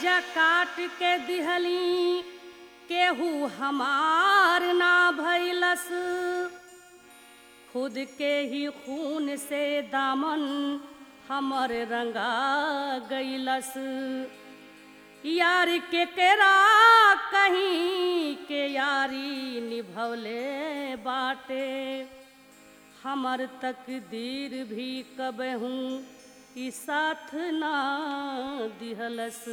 जा काट के दिहली केहू हमार ना भैलस खुद के ही खून से दामन हमर रंगा गईलस यार के केरा कहीं के यारी निभवले बाटे हमर तकदीर भी कबहू ई साथ ना दिहलस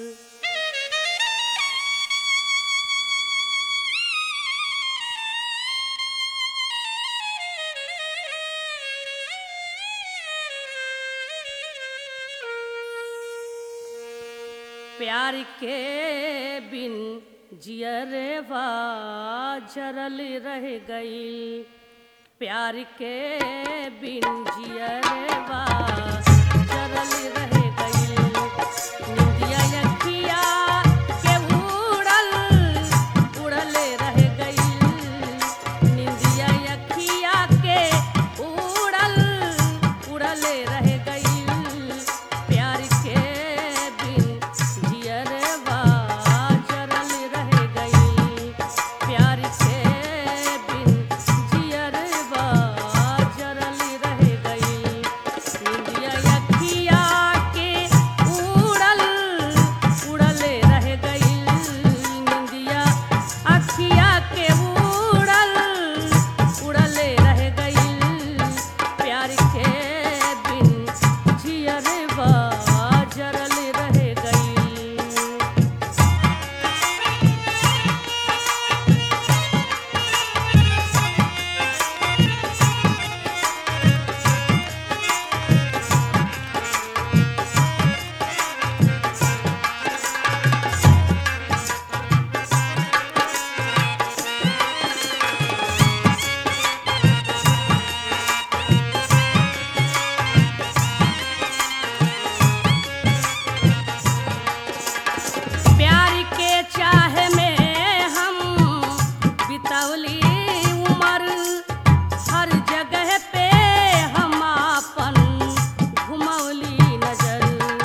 प्यार के बिन जियरवा जरल रह गई प्यार के बिन जियरवा जरल रह गई निंदिया यखिया के उड़ल उड़ले रह गई निंदिया यखिया के उड़ल उड़ले रह गई प्यार के बिन जियरवा जरल रह गई प्यार के बिन जियरवा जरल रह गई निंदिया यखिया के उड़ल उड़ले रह गई निंदिया अखिया के उड़ल उड़ले रह गई प्यार के बिन जियरवा जरल रह गई प्यार के चाह में हम बितौली उम्र हर जगह पे हम आपन घुमौली नजर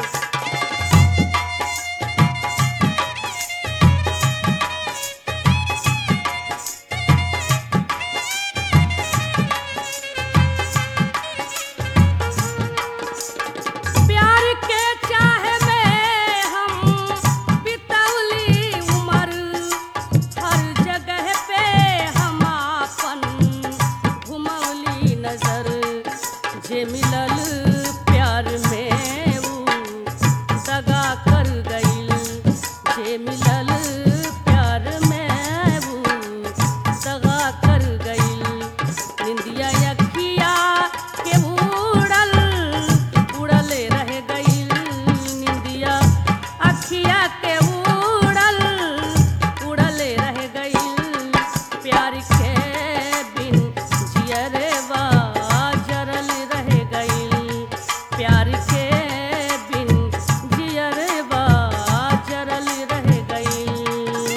प्यार के चाह में हम बितौली उम्र हर जगह पे हम आपन घुमौली नजर जे मिलल प्यार में ऊ दगा कर गईल जे मिलल प्यार में ऊ दगा कर गईल निंदिया यखिया के उड़ल उड़ले रह गईल निंदिया अखिया के उड़ल उड़ले रह गईल प्यार के बिन जियरवा जरल रह गईल प्यार के बिन जियरवा जरल रह गईल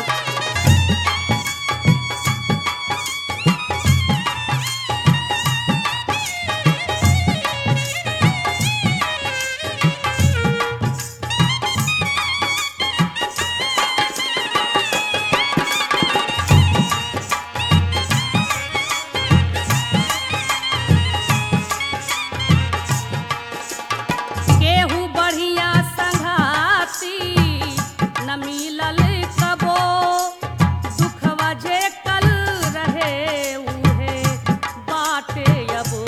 केहू बढ़िया संघाती न मिलल कबो दुखवा जे कल रहे उहे बाटे अबो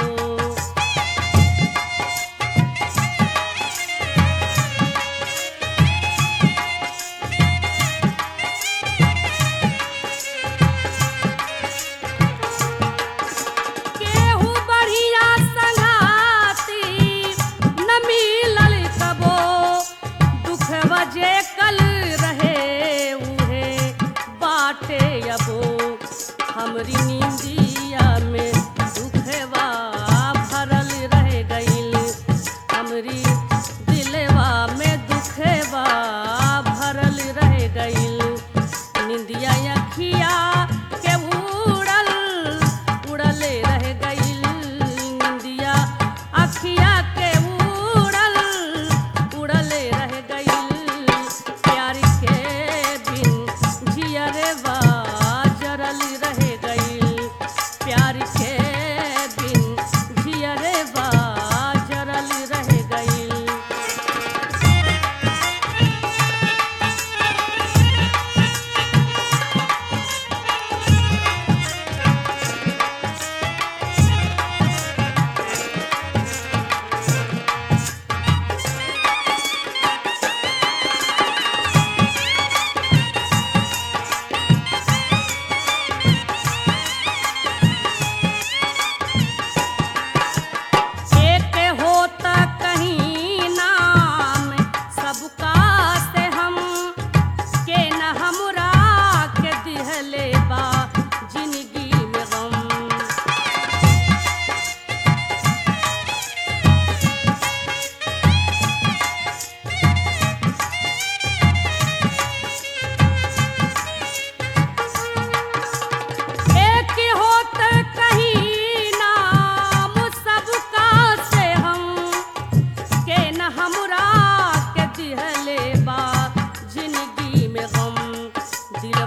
केहू बढ़िया संघाती न मिलल कबो दुख वजे कल रहे ऊ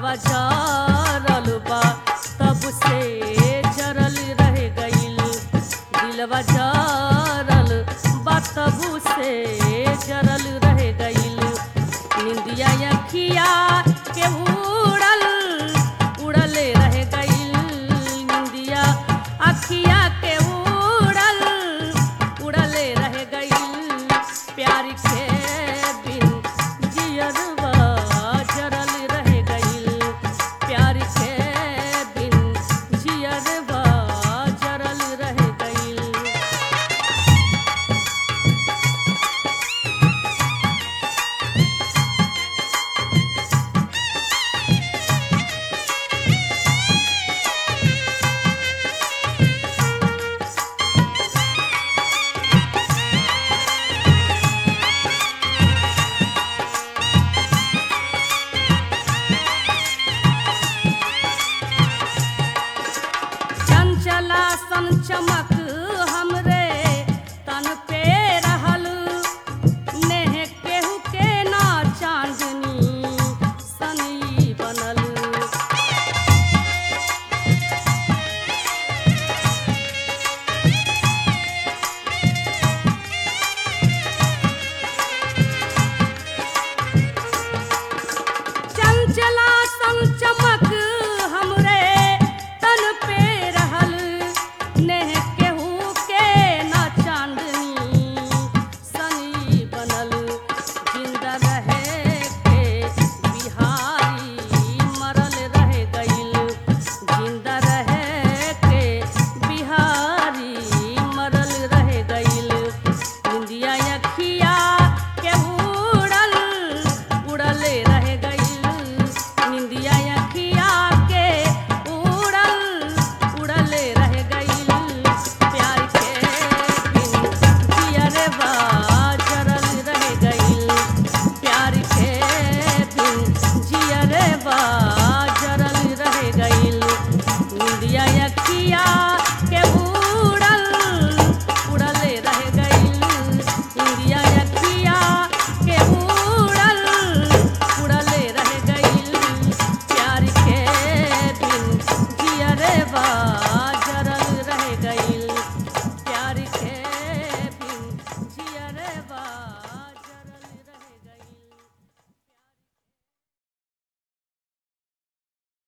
दिलवा जरल बा तब से जरल रह गइल दिलवा जरल बा तब से जरल रह गइल निंदिया अखिया के उड़ल उड़ले रह गइल निंदिया अखिया के उड़ल उड़ले रह गइल प्यार के बिन जियरवा जरल रह गइल प्यार के बिन जियरवा जरल रह गइल चंचला सन चमक हमरे तन पे रहल नेह केहू के ना चांदनी सनई बनल चंचला सन